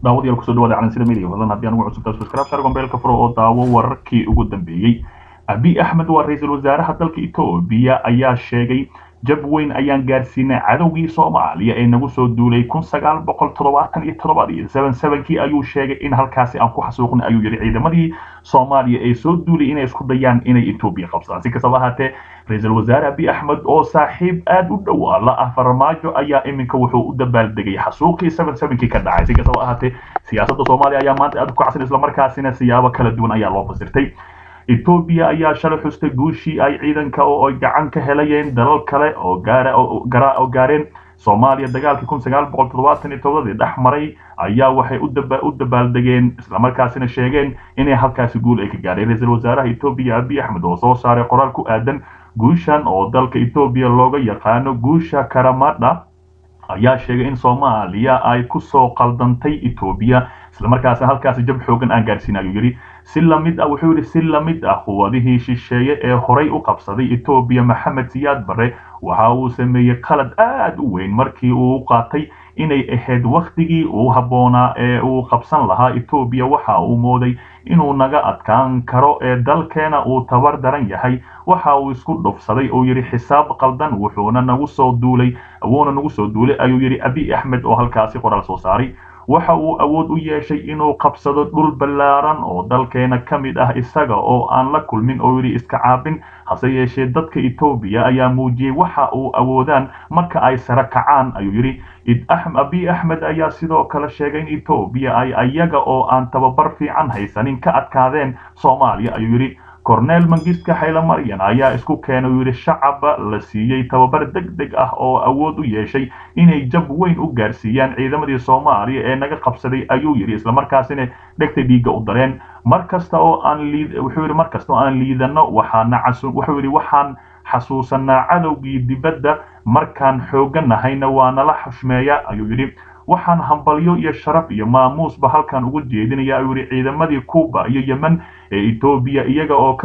daawadayaal kusoo dhawaada calansida media fadlan haddii aan ugu cusubtaa subscribe share gombeelka furo oo daawo wararkii ugu dambeeyey abiy axmed waa ra-iisul wasaaraha dalka etoobiya ayaa sheegay jab weyn ayaan gaarsiinay cadowgii soomaaliya ee nagu soo duulay kun sagaal boqol toddobaatan iyo toddobadii seven sevenkii ayuu sheegay in halkaasi aan ku xasuuqnay ayuu yidhi ciidamadii soomaaliya ee soo duulay inay isku dayaan inay etoobiya qabsadaan si kastaba ahaatee ra-iisul wasaare abiy axmed oo saaxiib aada u dhowaa la ah farmaajo ayaa iminka wuxuu u dabaaldegay xasuuqii seven sevenkii ka dhacay si kastaba ahaatee siyaasadda soomaaliya ayaa maanta aada u kacsan islamarkaasina siyaabo kala duwan ayaa loo fasirtay etoobiya ayaa shalay xustay guushii ay ciidanka oo ay gacan ka helayeen dalal kale oo gaara oo gaareen soomaaliya dagaalkii kun sagaal boqol toddobaatan iyo todobadii dhex maray ayaa waxay u dabaaldegeen islamarkaasina sheegeen inay halkaasi guul ay ka gaadheen ra-iisul wasaaraha etoobiya abiy axmed oo soo saaray qoraal ku aadan guushan oo dalka etoobiya looga yaqaano guusha karamadha ayaa sheegay in soomaaliya ay kusoo qaldantay etoobiya islamarkaasina halkaasi jab xoogan aan gaarsiin ayuu yidhi si lamid ah wuxuu yidhi si lamid ah quwadihii shisheeye ee horay u qabsaday etoobiya maxamed siyaad barre waxa uu sameeyey qalad aad u weyn markii uu qaatay inay ahayd wakhtigii uu habboonaa ee uu qabsan lahaa etoobiya waxa uu mooday inuu naga adkaan karo ee dalkeena uu tabar daran yahay waxa uu isku dhufsaday oo yidhi xisaab qaldan wuxuuna nagu soo duulay wuuna nagu soo duulay ayuu yidhi abiy axmed oo halkaasi qoraal soo saaray waxa uu awood u yeeshay inuu qabsado dhul ballaaran oo dalkeena ka mid ah isaga oo aan la kulmin oo yidhi iska caabin hase yeeshee dadka etoobiya ayaa muujiyey waxa uu awoodaan marka ay sare kacaan ayuu yidhi abiy axmed ayaa sidoo kale sheegay in etoobiya ay ayaga oo aan tababar fiican haysanin ka adkaadeen soomaaliya ayuu yidhi corneel mangiska xaylamaryan ayaa isku keenay uu yidhi shacaba la siiyey tababar deg deg ah oo awood u yeeshay inay jab weyn u gaarsiiyaan ciidamadii soomaaliya ee naga qabsaday ayuu yidhi islamarkaasina dhegta dhiigga u dareen mar kasta oo aan wuxuu yidhi mar kasta oo aan liidano waxaana wuxuu yidhi waxaan xasuusanaa cadowgii dibadda markaan xooganahayna waa nala xushmeeya ayuu yidhi waxaan hambalyo iyo sharaf iyo maamuusba halkan ugu jeedinaya ayuu yidhi ciidamadii cuba iyo yemen ee etoobiya iyaga oo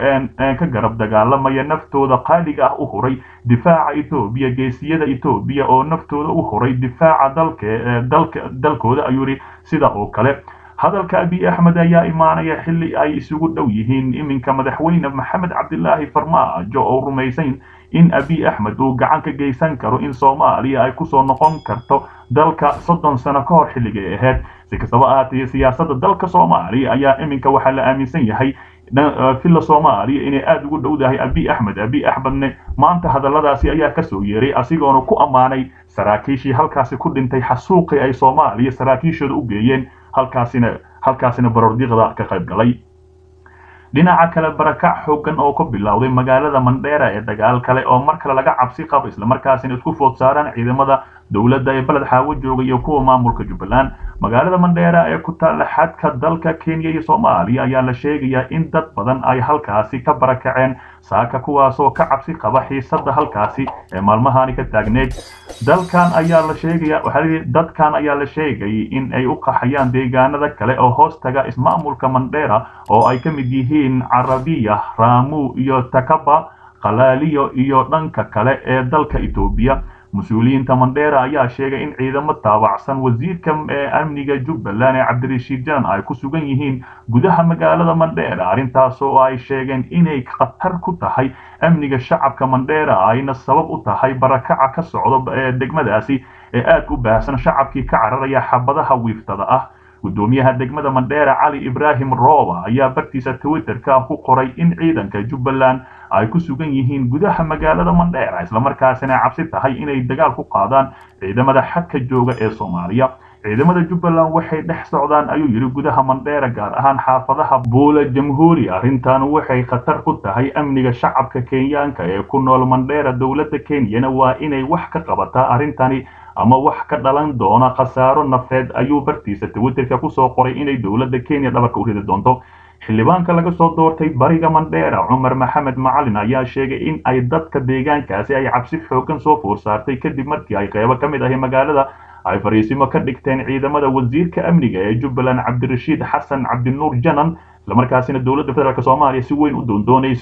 ka garab dagaalamaya naftooda qaaliga ah u huray difaaca etoobiya geesiyada etoobiya oo naftooda u huray difaaca dalka dalkooda ayuu yidhi sida oo kale hadalka abiy axmed ayaa imaanaya xilli ay isugu dhow yihiin iminka madaxweyne maxamed cabdilaahi farmaajo oo rumaysan in abiy axmed uu gacan ka geysan karo in soomaaliya ay kusoo noqon karto dalka soddon sano ka hor xilligay ahayd si kastaba ahaatee siyaasadda dalka soomaaliya ayaa iminka waxaa la aaminsan yahay villa soomaaliya inay aada ugu dhowdahay abiy axmed abiy axmedne maanta hadalladaasi ayaa kasoo yeeray asigoona ku ammaanay saraakiishii halkaasi ku dhintay xasuuqii ay soomaaliya saraakiishooda u geeyeen halkaasina halkaasina barordiiqda ka qayb galay dhinaca kale barakac xoogan oo ku bilowday magaalada mandheera ee dagaal kale oo mar kale laga cabsi qabo islamarkaasina isku food saaraan ciidamada dowladda ee beled xaawo jooga iyo kuwa maamulka jubbaland magaalada mandheera ee ku taalla xadka dalka kenya iyo soomaaliya ayaa la sheegayaa in dad badan ay halkaasi ka barakaceen saaka kuwaasoo ka cabsi qaba xiisadda halkaasi ee maalmahani ka taagneed dalkan ayaa la sheegaya waxaa dadkan ayaa la sheegay in ay u qaxayaan deegaanada kale oo hoos taga ismaamulka mandheera oo ay ka mid yihiin carabiya raamu iyo takaba qalaaliyo iyo dhanka kale ee dalka etoobiya mas-uuliyiinta mandheera ayaa sheegay in ciidamo taabacsan wasiirka amniga jubbaland ee cabdirashiid janan ay ku sugan yihiin gudaha magaalada mandheera arrintaasoo ay sheegeen inay khatar ku tahay amniga shacabka mandheera ayna sabab u tahay barakaca ka socdo ee degmadaasi ee aad u baahsan shacabkii ka cararaya xabadaha wiiftada ah gudoomiyaha degmada mandheera cali ibraahim rooba ayaa bartiisa twitterka ku qoray in ciidanka jubbaland ay ku sugan yihiin gudaha magaalada mandheera islamarkaasina cabsi tahay inay dagaal ku qaadaan ciidamada xadka jooga ee soomaaliya ciidamada jubbaland waxay dhex socdaan ayuu yidhi gudaha mandheera gaar ahaan xaafadaha buula jamhuuri arrintan waxay khatar ku tahay amniga shacabka kenyaanka ee ku nool mandheera dowladda kenyana waa inay wax ka qabataa arrintani ama wax ka dhalan doona khasaaro nafeed ayuu bartiisa twitterka kusoo qoray inay dowladda kenya dhabarka u ridi doonto xildhibaanka laga soo doortay bariga mandheera cumar maxamed macalin ayaa sheegay in ay dadka deegaankaasi ay cabsi xoogan soo foor saartay kadib markii ay qeybo ka mid ahi magaalada ay fariisimo ka dhigteen ciidamada wasiirka amniga ee jubbaland cabdirashiid xasan cabdinuur janan islamarkaasina dowladda federaalk soomaaliya si weyn u doondoonayso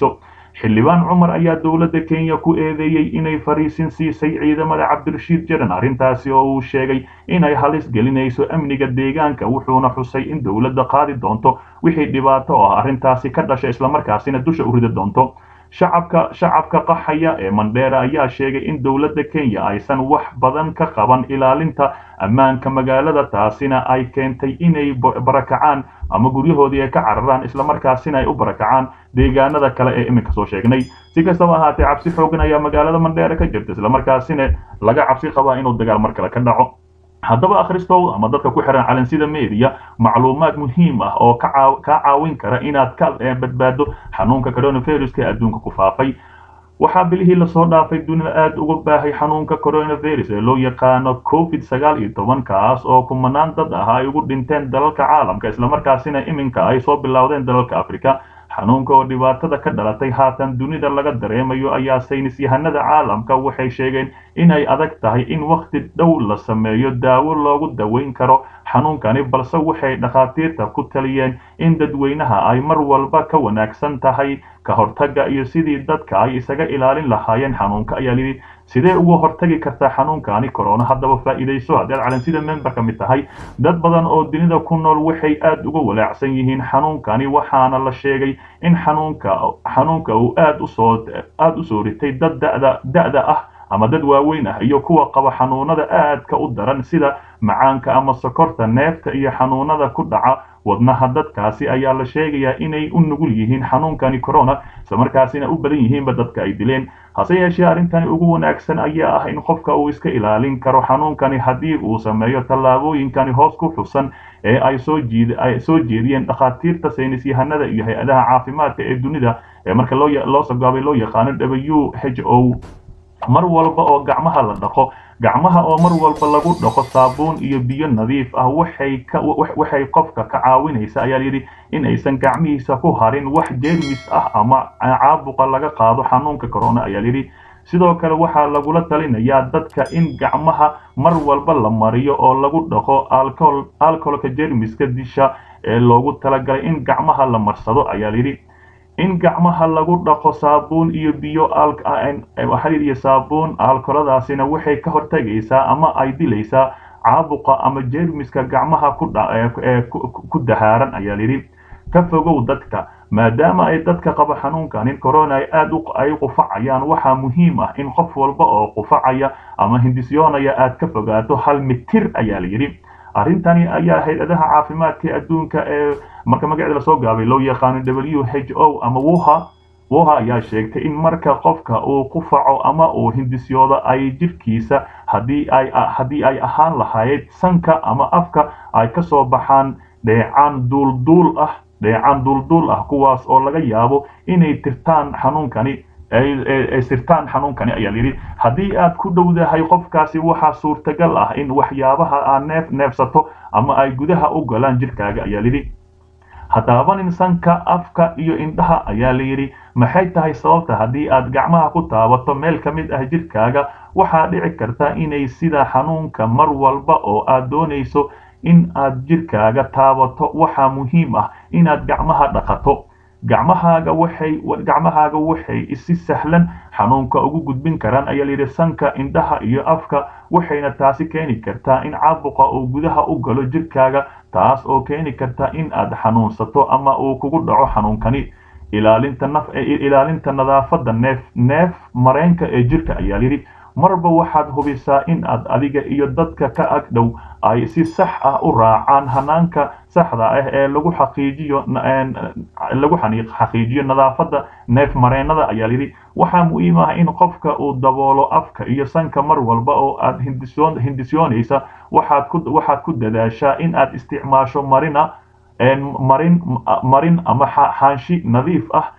xildhibaan cumar ayaa dowladda kenya ku eedeeyey inay fariisin siisay ciidamada cabdirashiid jaran arrintaasi oo uu sheegay inay halis gelinayso amniga deegaanka wuxuuna xusay in dowladda qaadi doonto wixii dhibaato ah arrintaasi ka dhasha islamarkaasina dusha u ridi doonto shacabka shacabka qaxaya ee mandheera ayaa sheegay in dowladda kenya aysan wax badan ka qaban ilaalinta ammaanka magaalada taasina ay keentay inay barakacaan ama guryahoodii ay ka cararaan islamarkaasina ay u barakacaan deegaanada kale ee iminka soo sheegnay si kastaba ahaatee cabsi xoogan ayaa magaalada mandheera ka jirta islamarkaasina laga cabsi qabaa inuu dagaal mar kale ka dhaco haddaba akhristow ama dadka ku xiran calansida media macluumaad muhiim ah oo kaa caawin kara inaad ka badbaado xanuunka coronaviruska ee adduunka ku faafay waxaa bilihii lasoo dhaafay dunida aada uga baahay xanuunka coronavirus ee loo yaqaano covid sagaal iyo toban kaas oo kumanaan dad ah ay ugu dhinteen dalalka caalamka islamarkaasina iminka ay soo bilowdeen dalalka africa xanuunka oo dhibaatada ka dhalatay haatan dunida laga dareemayo ayaa saynis yahanada caalamka waxay sheegeen inay adag tahay in wakhti dhow la sameeyo daawo loogu daweyn karo xanuunkani balse waxay dhakhaatiirta ku taliyeen in dadweynaha ay mar walba ka wanaagsan tahay ka hortagga iyo sidii dadka ay isaga ilaalin lahaayeen xanuunka ayaa layidhi sidee uga hortagi kartaa xanuunkani corona haddaba faa'iidayso haddii aad calansida member ka mid tahay dad badan oo dunida ku nool waxay aada uga walaacsan yihiin xanuunkani waxaana la sheegay in xanuunka xanuunka uu aad usoo aada u soo ritay dad da'da da'da ah ama dad waaweyn ah iyo kuwa qaba xanuunada aadka u daran sida macaanka ama sokorta neefta iyo xanuunada ku dhaca wadnaha dadkaasi ayaa la sheegayaa inay u nugul yihiin xanuunkani corona islamarkaasina u badan yihiinba dadka ay dileen hase yeeshee arrintani ugu wanaagsan ayaa ah in qofka uu iska ilaalin karo xanuunkani haddii uu sameeyo tallaabooyinkani hoos ku xusan ee ay soo jiid ay soo jeediyeen dhakhaatiirta saynis yahanada iyo hay-adaha caafimaadka ee dunida ee marka loo loo sagaabay loo yaqaano w h o mar walba oo gacmaha la dhaqo gacmaha oo mar walba lagu dhaqo saabuun iyo biyo nadiif ah waxay ka waxay qofka ka caawinaysa ayaa yidhi in aysan gacmihiisa ku harin wax jeermis ah ama caabuqa laga qaado xanuunka corona ayaa yidhi sidoo kale waxaa lagula talinayaa dadka in gacmaha mar walba la mariyo oo lagu dhaqo alcohol alcoholka jeermiska disha ee loogu talagalay in gacmaha la marsado ayaa yidhi in gacmaha lagu dhaqo saabuun iyo biyo xaliid iyo saabuun alkoladaasina waxay ka hortagaysaa ama ay dilaysaa caabuqa ama jeermiska gacmaha ku dahaaran ayaa yidhi ka fogow dadka maadaama ay dadka qaba xanuunkanin corona ay aad ay qufacayaan waxaa muhiim ah in qof walba oo qufacaya ama hindisyoonaya aad ka fogaato hal mitir ayaa la yidhi arrintani ayaa hay-adaha caafimaadka adduunka ee marka magaceeda lasoo gaabay loo yaqaano w h o ama wuha wuha ayaa sheegtay in marka qofka uu qufaco ama uu hindisyoodo ay jirkiisa haddii ay haddii ay ahaan lahayd sanka ama afka ay ka soo baxaan dheecaan duulduul ah dheecaan duulduul ah kuwaas oo laga yaabo inay tirtaan xanuunkani ay sirtaan xanuunkani ayaa yidhi haddii aad ku dhowdahay qofkaasi waxaa suurtagal ah in waxyaabaha aad neef neefsato ama ay gudaha u galaan jirkaaga ayaa yidhi hataabanin sanka afka iyo indhaha ayaa la yidhi maxay tahay sababta haddii aad gacmaha ku taabato meel ka mid ah jirkaaga waxaa dhici karta inay sida xanuunka mar walba oo aad doonayso in aad jirkaaga taabato waxaa muhiim ah inaad gacmaha dhaqato gacmahaaga waxay gacmahaaga waxay si sahlan xanuunka ugu gudbin karaan ayaa layidhi sanka indhaha iyo afka waxayna taasi keeni kartaa in caabuqa uu gudaha u galo jirkaaga taas oo keeni karta in aad xanuunsato ama uu kugu dhaco xanuunkani ilaalinta naf ilaalinta nadaafadda neef neef mareenka ee jirka ayaa yidhi marba waxaad hubisaa in aad adiga iyo dadka ka ag dhow ay si sax ah u raacaan hanaanka saxda ah ee lagu xaqiijiyo lagu xaqiijiyo nadaafadda neef mareennada ayaa yidhi waxaa muhiim ah in qofka uu daboolo afka iyo sanka mar walba oo aad hindisoon hindisyoonaysa waxaad ku waxaad ku dadaashaa in aad isticmaasho marina marin marin ama xaanshi nadiif ah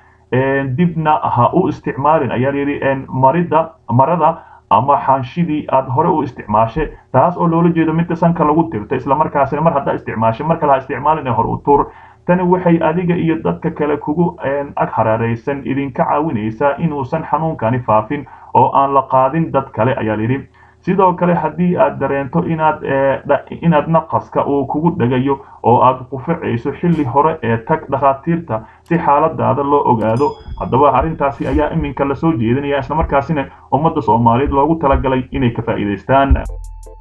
dibna ha u isticmaalin ayaa yidhi marida marada ama xaanshidii aad hore u isticmaashay taas oo loola jeedo midka sanka lagu tirto islamarkaasina mar haddaa isticmaashay mar kale ha isticmaalin ee hor u tuur tani waxay adiga iyo dadka kale kugu ag hareeraysan idinka caawinaysaa inuusan xanuunkani faafin oo aan la qaadin dad kale ayaa yidhi sidoo kale haddii aad dareento inaad inaad naqaska uu kugu dhegayo oo aad quficayso xilli hore ee tag dhakhaatiirta si xaaladaada loo ogaado haddaba arrintaasi ayaa iminka lasoo jeedinaya islamarkaasina ummadda soomaaliyeed loogu talagalay inay ka faa'iidaystaan